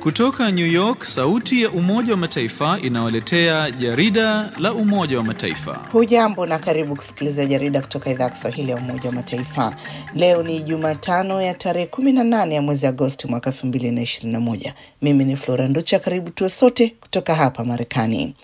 Kutoka New York, sauti ya Umoja wa Mataifa inawaletea jarida la Umoja wa Mataifa. Hujambo na karibu kusikiliza jarida kutoka idhaa ya Kiswahili ya Umoja wa Mataifa. Leo ni Jumatano ya tarehe kumi na nane ya mwezi Agosti mwaka elfu mbili na ishirini na moja. Mimi ni Flora Nducha, karibu tuwe sote kutoka hapa Marekani.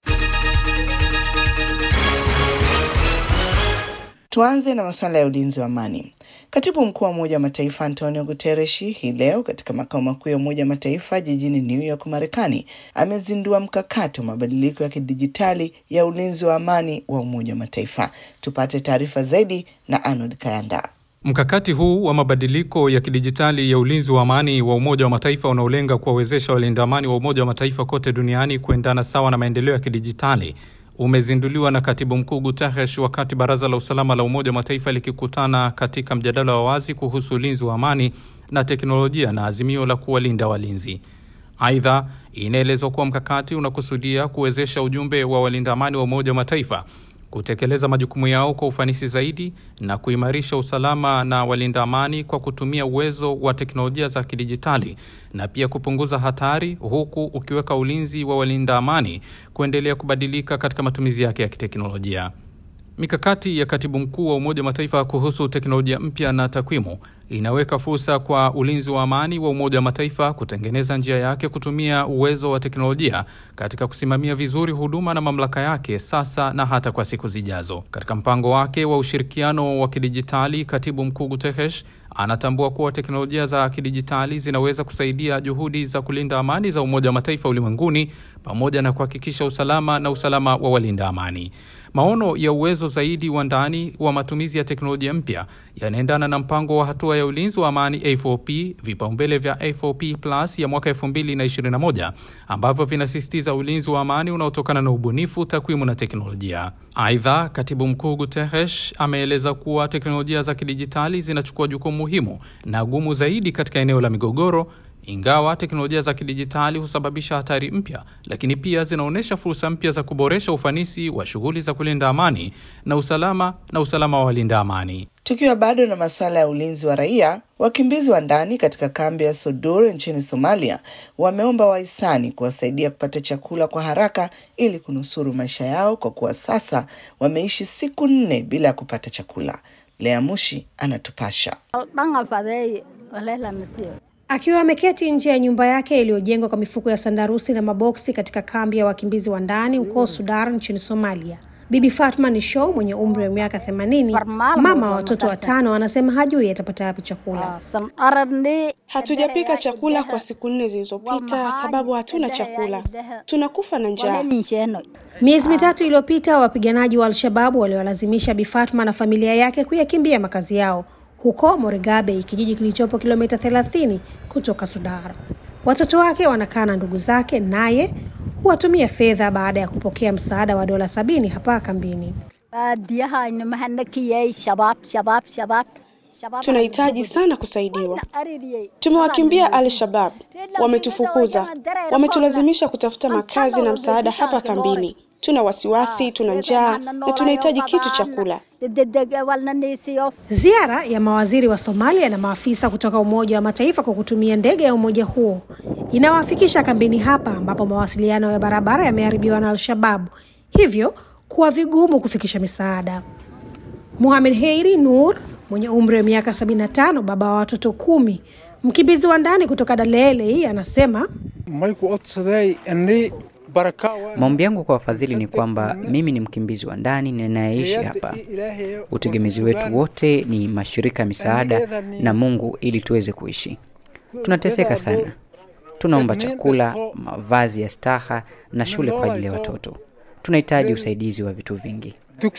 Tuanze na masuala ya ulinzi wa amani. Katibu mkuu wa Umoja wa Mataifa Antonio Guterres hii leo katika makao makuu ya Umoja wa Mataifa jijini New York, Marekani, amezindua mkakati wa mabadiliko ya kidijitali ya ulinzi wa amani wa Umoja wa Mataifa. Tupate taarifa zaidi na Arnold Kayanda. Mkakati huu wa mabadiliko ya kidijitali ya ulinzi wa amani wa Umoja wa Mataifa unaolenga kuwawezesha walinda amani wa Umoja wa Mataifa kote duniani kuendana sawa na maendeleo ya kidijitali umezinduliwa na katibu mkuu Guterres wakati baraza la usalama la Umoja wa Mataifa likikutana katika mjadala wa wazi kuhusu ulinzi wa amani na teknolojia na azimio la kuwalinda walinzi. Aidha, inaelezwa kuwa mkakati unakusudia kuwezesha ujumbe wa walinda amani wa Umoja wa Mataifa kutekeleza majukumu yao kwa ufanisi zaidi na kuimarisha usalama na walinda amani kwa kutumia uwezo wa teknolojia za kidijitali na pia kupunguza hatari, huku ukiweka ulinzi wa walinda amani kuendelea kubadilika katika matumizi yake ya kiteknolojia. Mikakati ya katibu mkuu wa Umoja wa Mataifa kuhusu teknolojia mpya na takwimu inaweka fursa kwa ulinzi wa amani wa Umoja wa Mataifa kutengeneza njia yake kutumia uwezo wa teknolojia katika kusimamia vizuri huduma na mamlaka yake sasa na hata kwa siku zijazo. Katika mpango wake wa ushirikiano wa kidijitali, katibu mkuu Guterres anatambua kuwa teknolojia za kidijitali zinaweza kusaidia juhudi za kulinda amani za Umoja wa Mataifa ulimwenguni pamoja na kuhakikisha usalama na usalama wa walinda amani. Maono ya uwezo zaidi wa ndani wa matumizi ya teknolojia mpya yanaendana na mpango wa hatua ya ulinzi wa amani A4P, vipaumbele vya A4P Plus ya mwaka 2021 ambavyo vinasisitiza ulinzi wa amani unaotokana na ubunifu, takwimu na teknolojia. Aidha, katibu mkuu Guterres ameeleza kuwa teknolojia za kidijitali zinachukua jukumu muhimu na gumu zaidi katika eneo la migogoro ingawa teknolojia za kidijitali husababisha hatari mpya, lakini pia zinaonyesha fursa mpya za kuboresha ufanisi wa shughuli za kulinda amani na usalama na usalama wa walinda amani. Tukiwa bado na masuala ya ulinzi wa raia, wakimbizi wa ndani katika kambi ya Sodur nchini Somalia wameomba wahisani kuwasaidia kupata chakula kwa haraka ili kunusuru maisha yao, kwa kuwa sasa wameishi siku nne bila ya kupata chakula. Lea Mushi anatupasha. Akiwa ameketi nje ya nyumba yake iliyojengwa kwa mifuko ya sandarusi na maboksi katika kambi ya wakimbizi wa ndani huko Sudar nchini Somalia, Bibi Fatma ni Show mwenye umri wa miaka themanini, mama wa watoto watano, anasema hajui atapata wapi chakula. Hatujapika chakula kwa siku nne zilizopita sababu hatuna chakula, tunakufa na njaa. Miezi mitatu iliyopita, wapiganaji wa Al-Shababu waliwalazimisha Bi Fatma na familia yake kuyakimbia makazi yao huko Moregabe, kijiji kilichopo kilomita 30 kutoka Sudar. Watoto wake wanakaa na ndugu zake, naye huwatumia fedha baada ya kupokea msaada wa dola sabini hapa kambini. Tunahitaji sana kusaidiwa. Tumewakimbia Al-Shabaab, wametufukuza, wametulazimisha kutafuta makazi na msaada hapa kambini. Tuna wasiwasi, tuna njaa na tunahitaji kitu cha kula. Ziara ya mawaziri wa Somalia na maafisa kutoka Umoja wa Mataifa kwa kutumia ndege ya umoja huo inawafikisha kambini hapa ambapo mawasiliano ya barabara yameharibiwa na Al-Shabaab, hivyo kuwa vigumu kufikisha misaada. Muhamed Heiri Nur mwenye umri wa miaka 75, baba wa watoto kumi, mkimbizi wa ndani kutoka Dalele, anasema Maombi yangu kwa wafadhili ni kwamba mimi ni mkimbizi wa ndani ninayeishi hapa. Utegemezi wetu wote ni mashirika ya misaada na Mungu ili tuweze kuishi. Tunateseka sana, tunaomba chakula, mavazi ya staha na shule kwa ajili ya watoto. Tunahitaji usaidizi wa vitu vingi.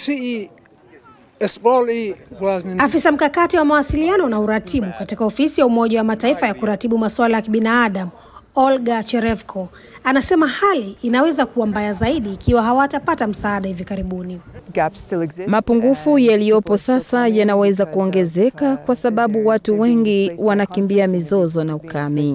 Afisa mkakati wa mawasiliano na uratibu katika ofisi ya Umoja wa Mataifa ya kuratibu masuala ya kibinadamu Olga Cherevko anasema hali inaweza kuwa mbaya zaidi ikiwa hawatapata msaada hivi karibuni. Mapungufu yaliyopo sasa yanaweza kuongezeka kwa sababu watu wengi wanakimbia mizozo na ukame.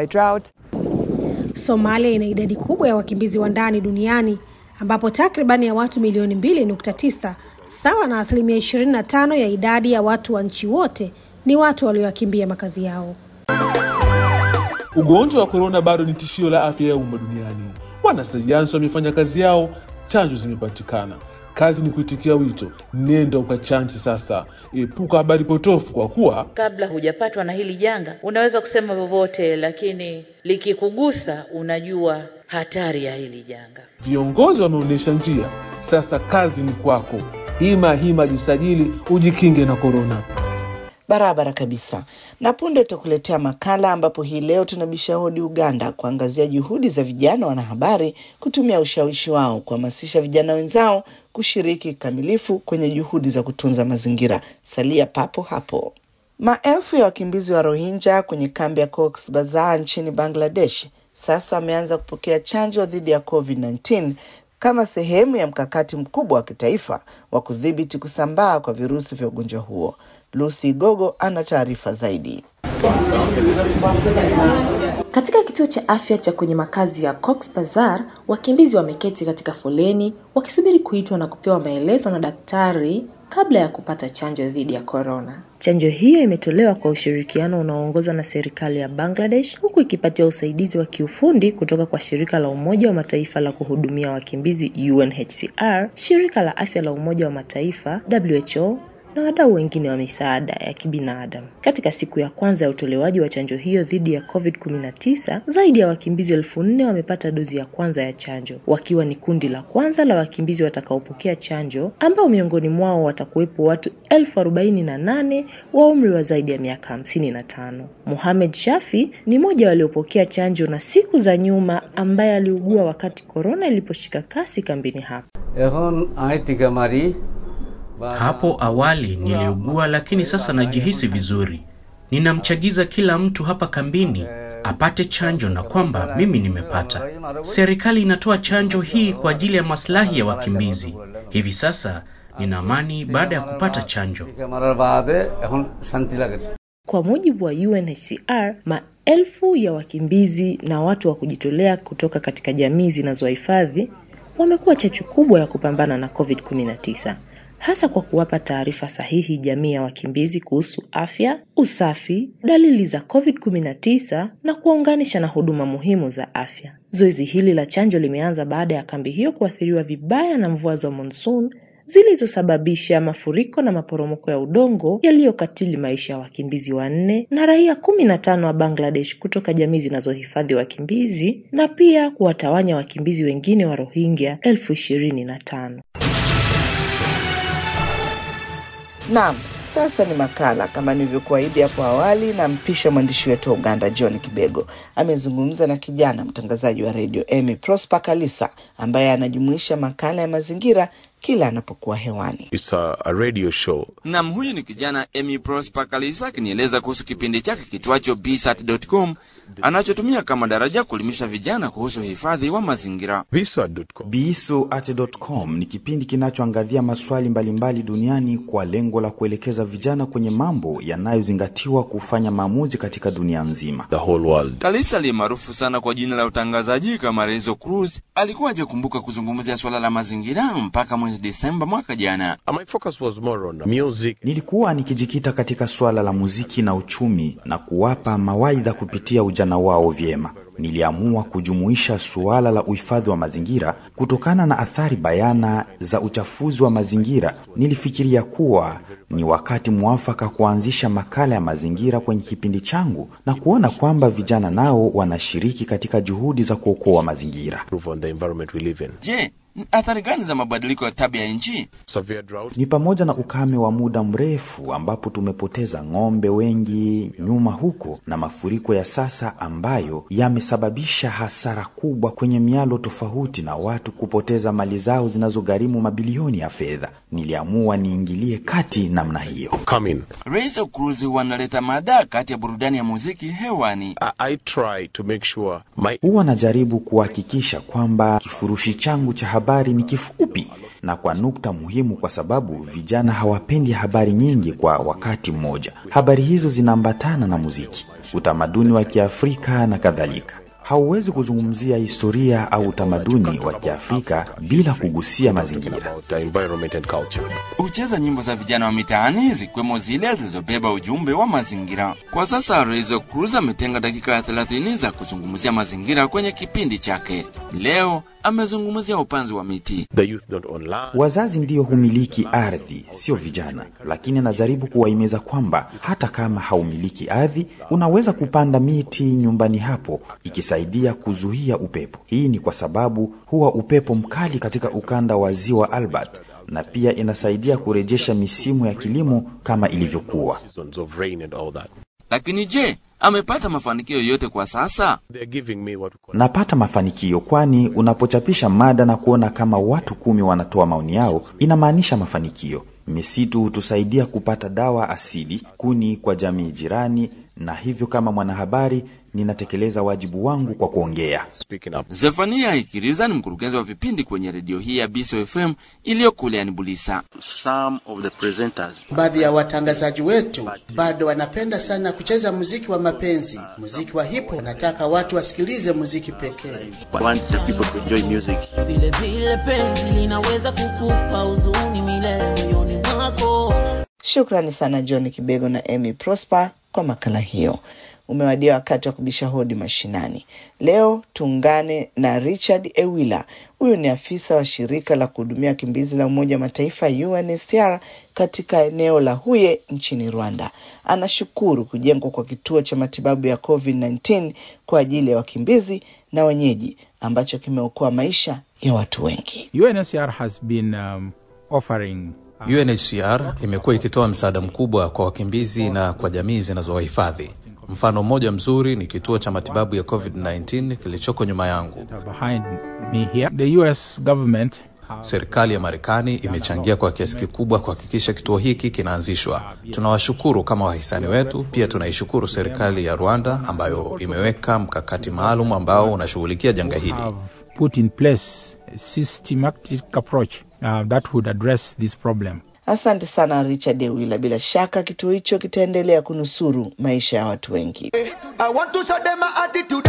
Somalia ina idadi kubwa ya wakimbizi wa ndani duniani ambapo takribani ya watu milioni 2.9 sawa na asilimia 25 ya idadi ya watu wa nchi wote ni watu walioyakimbia makazi yao. Ugonjwa wa korona bado ni tishio la afya ya umma duniani. Wanasayansi wamefanya kazi yao, chanjo zimepatikana. Kazi ni kuitikia wito, nenda ukachanje sasa. Epuka habari potofu, kwa kuwa kabla hujapatwa na hili janga unaweza kusema vyovyote, lakini likikugusa unajua hatari ya hili janga. viongozi wameonyesha njia. Sasa kazi ni kwako. Hima hima, jisajili ujikinge na korona. Barabara kabisa. Na punde tutakuletea makala ambapo hii leo tunabisha hodi Uganda kuangazia juhudi za vijana wanahabari kutumia ushawishi wao kuhamasisha vijana wenzao kushiriki kikamilifu kwenye juhudi za kutunza mazingira. Salia papo hapo. Maelfu ya wakimbizi wa Rohingya kwenye kambi ya Cox Bazar nchini Bangladesh sasa wameanza kupokea chanjo dhidi ya COVID-19 kama sehemu ya mkakati mkubwa wa kitaifa wa kudhibiti kusambaa kwa virusi vya ugonjwa huo. Lucy Gogo ana taarifa zaidi. Katika kituo cha afya cha kwenye makazi ya Cox Bazar, wakimbizi wameketi katika foleni wakisubiri kuitwa na kupewa maelezo na daktari kabla ya kupata chanjo dhidi ya korona. Chanjo hiyo imetolewa kwa ushirikiano unaoongozwa na serikali ya Bangladesh huku ikipatiwa usaidizi wa kiufundi kutoka kwa shirika la Umoja wa Mataifa la kuhudumia wakimbizi UNHCR, shirika la afya la Umoja wa Mataifa WHO na wadau wengine wa misaada ya kibinadamu. Katika siku ya kwanza ya utolewaji wa chanjo hiyo dhidi ya COVID-19, zaidi ya wakimbizi elfu nne wamepata dozi ya kwanza ya chanjo, wakiwa ni kundi la kwanza la wakimbizi watakaopokea chanjo, ambao miongoni mwao watakuwepo watu elfu arobaini na nane wa umri wa zaidi ya miaka hamsini na tano. Mohamed Shafi ni mmoja waliopokea chanjo na siku za nyuma, ambaye aliugua wakati korona iliposhika kasi kambini hapo. Hapo awali niliugua, lakini sasa najihisi vizuri. Ninamchagiza kila mtu hapa kambini apate chanjo na kwamba mimi nimepata. Serikali inatoa chanjo hii kwa ajili ya maslahi ya wakimbizi. Hivi sasa nina amani baada ya kupata chanjo. Kwa mujibu wa UNHCR, maelfu ya wakimbizi na watu wa kujitolea kutoka katika jamii zinazohifadhi wamekuwa chachu kubwa ya kupambana na COVID-19 hasa kwa kuwapa taarifa sahihi jamii ya wakimbizi kuhusu afya, usafi, dalili za COVID-19 na kuwaunganisha na huduma muhimu za afya. Zoezi hili la chanjo limeanza baada ya kambi hiyo kuathiriwa vibaya na mvua za monsoon zilizosababisha mafuriko na maporomoko ya udongo yaliyokatili maisha ya wakimbizi wanne na raia kumi na tano wa Bangladesh kutoka jamii zinazohifadhi wakimbizi na pia kuwatawanya wakimbizi wengine wa Rohingya elfu ishirini na tano. Naam, sasa ni makala kama nilivyokuahidi hapo awali, na mpisha mwandishi wetu wa Uganda John Kibego amezungumza na kijana mtangazaji wa redio Emy Prosper Kalisa ambaye anajumuisha makala ya mazingira kila anapokuwa hewani. It's a, a radio show. Nam, huyu ni kijana Emy Prosper Kalisa akinieleza kuhusu kipindi chake kitwacho bsat.com anachotumia kama daraja kuelimisha vijana kuhusu uhifadhi wa mazingira. bsuat.com ni kipindi kinachoangazia maswali mbalimbali duniani kwa lengo la kuelekeza vijana kwenye mambo yanayozingatiwa kufanya maamuzi katika dunia nzima. The whole world. Kalisa aliye maarufu sana kwa jina la utangazaji kama Rezo Cruz alikuwa hajakumbuka kuzungumzia swala la mazingira mpaka mwezi Desemba mwaka jana. My focus was more on music. Nilikuwa nikijikita katika suala la muziki na uchumi na kuwapa mawaidha kupitia ujana wao vyema. Niliamua kujumuisha suala la uhifadhi wa mazingira kutokana na athari bayana za uchafuzi wa mazingira. Nilifikiria kuwa ni wakati mwafaka kuanzisha makala ya mazingira kwenye kipindi changu na kuona kwamba vijana nao wanashiriki katika juhudi za kuokoa mazingira. On the environment we live in. Je, athari gani za mabadiliko ya tabia ya nchi? Severe drought. Ni pamoja na ukame wa muda mrefu ambapo tumepoteza ng'ombe wengi nyuma huko na mafuriko ya sasa ambayo yamesababisha hasara kubwa kwenye mialo tofauti na watu kupoteza mali zao zinazogharimu mabilioni ya fedha. Niliamua niingilie kati namna hiyo. Come in. Rezo Cruz wanaleta mada kati ya burudani ya muziki hewani. I, I try to make sure my Huwa najaribu kuhakikisha kwamba kifurushi changu cha habari ni kifupi na kwa nukta muhimu, kwa sababu vijana hawapendi habari nyingi kwa wakati mmoja. Habari hizo zinaambatana na muziki, utamaduni wa Kiafrika na kadhalika. Hauwezi kuzungumzia historia au utamaduni wa Kiafrika bila kugusia mazingira. about uh, environment and culture. Hucheza nyimbo za vijana wa mitaani zikiwemo zile zilizobeba ujumbe wa mazingira. Kwa sasa Rezo Cruz ametenga dakika ya 30 za kuzungumzia mazingira kwenye kipindi chake. Leo amezungumzia upanzi wa miti. The youth don't own land. Wazazi ndiyo humiliki ardhi, sio vijana. Lakini anajaribu kuwahimiza kwamba hata kama haumiliki ardhi, unaweza kupanda miti nyumbani hapo, ikisaidia kuzuia upepo. Hii ni kwa sababu huwa upepo mkali katika ukanda wa ziwa Albert, na pia inasaidia kurejesha misimu ya kilimo kama ilivyokuwa. Seasons of rain and all that. Lakini je, amepata mafanikio yoyote kwa sasa? They're giving me what we call Napata mafanikio, kwani unapochapisha mada na kuona kama watu kumi wanatoa maoni yao, inamaanisha mafanikio. Misitu hutusaidia kupata dawa asili, kuni kwa jamii jirani, na hivyo kama mwanahabari ninatekeleza wajibu wangu kwa kuongea. speaking up. Zefania Ikiriza ni mkurugenzi wa vipindi kwenye redio hii ya Biso FM iliyo kule Anibulisa. Some of the presenters Baadhi ya watangazaji wetu bado wanapenda sana kucheza muziki wa mapenzi, muziki wa hipo. Wanataka watu wasikilize muziki pekee. want the people to enjoy music. vile vile penzi linaweza kukupa huzuni milele moyoni mwako. Shukrani sana John Kibego na Amy Prosper kwa makala hiyo. Umewadia wakati wa kubisha hodi mashinani. Leo tuungane na Richard Ewila. Huyu ni afisa wa shirika la kuhudumia wakimbizi la Umoja wa Mataifa UNHCR katika eneo la Huye nchini Rwanda. Anashukuru kujengwa kwa kituo cha matibabu ya COVID-19 kwa ajili ya wakimbizi na wenyeji ambacho kimeokoa maisha ya watu wengi. UNHCR has been um, offering UNHCR imekuwa ikitoa msaada mkubwa kwa wakimbizi na kwa jamii zinazowahifadhi. Mfano mmoja mzuri ni kituo cha matibabu ya COVID-19 kilichoko nyuma yangu. behind me here. The US government Serikali ya Marekani imechangia kwa kiasi kikubwa kuhakikisha kituo hiki kinaanzishwa. Tunawashukuru kama wahisani wetu. Pia tunaishukuru serikali ya Rwanda ambayo imeweka mkakati maalum ambao unashughulikia janga hili. have put in place a systematic approach uh, that would address this problem. Asante sana Richard Ewila. Bila shaka kituo hicho kitaendelea kunusuru maisha ya watu wengi. I want to show them my attitude.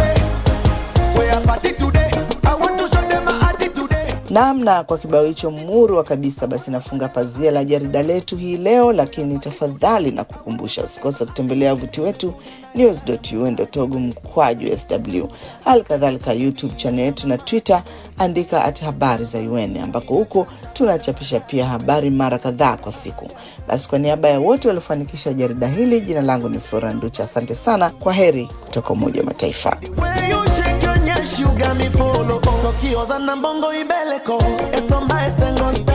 We are party today. I want to show them my attitude. Namna kwa kibao hicho murwa kabisa, basi nafunga pazia la jarida letu hii leo, lakini tafadhali na kukumbusha usikose kutembelea wavuti wetu news.un.org mkwaju sw, hali kadhalika YouTube channel yetu na Twitter, andika at habari za UN, ambako huko tunachapisha pia habari mara kadhaa kwa siku. Basi kwa niaba ya wote waliofanikisha jarida hili, jina langu ni Flora Nducha. Asante sana, kwa heri kutoka Umoja wa Mataifa. When you shake your nyash, you got me follow. So kioza na mbongo ibeleko. Esomba esengon